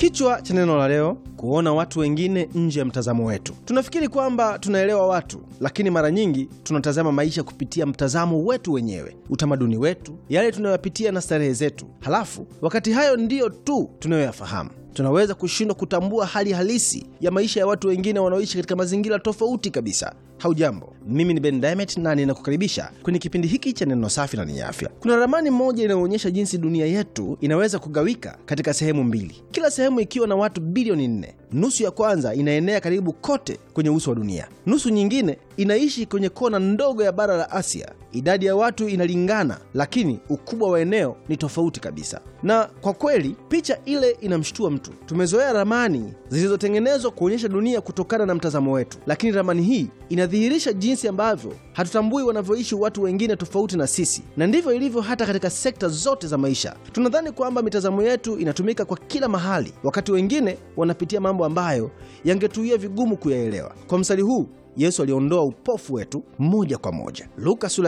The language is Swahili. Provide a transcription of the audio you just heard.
Kichwa cha neno la leo: kuona watu wengine nje ya mtazamo wetu. Tunafikiri kwamba tunaelewa watu, lakini mara nyingi tunatazama maisha kupitia mtazamo wetu wenyewe, utamaduni wetu, yale tunayoyapitia na starehe zetu. Halafu wakati hayo ndiyo tu tunayoyafahamu tunaweza kushindwa kutambua hali halisi ya maisha ya watu wengine wanaoishi katika mazingira tofauti kabisa. Haujambo, mimi ni Ben Diamond na ninakukaribisha kwenye kipindi hiki cha neno safi na lenye afya. Kuna ramani moja inayoonyesha jinsi dunia yetu inaweza kugawika katika sehemu mbili, kila sehemu ikiwa na watu bilioni nne. Nusu ya kwanza inaenea karibu kote kwenye uso wa dunia, nusu nyingine inaishi kwenye kona ndogo ya bara la Asia. Idadi ya watu inalingana, lakini ukubwa wa eneo ni tofauti kabisa. Na kwa kweli picha ile inamshtua mtu. Tumezoea ramani zilizotengenezwa kuonyesha dunia kutokana na mtazamo wetu, lakini ramani hii inadhihirisha jinsi ambavyo hatutambui wanavyoishi watu wengine tofauti na sisi, na ndivyo ilivyo hata katika sekta zote za maisha. Tunadhani kwamba mitazamo yetu inatumika kwa kila mahali, wakati wengine wanapitia mambo ambayo yangetuia vigumu kuyaelewa. Kwa mstari huu Yesu aliondoa upofu wetu moja kwa moja. Luka sura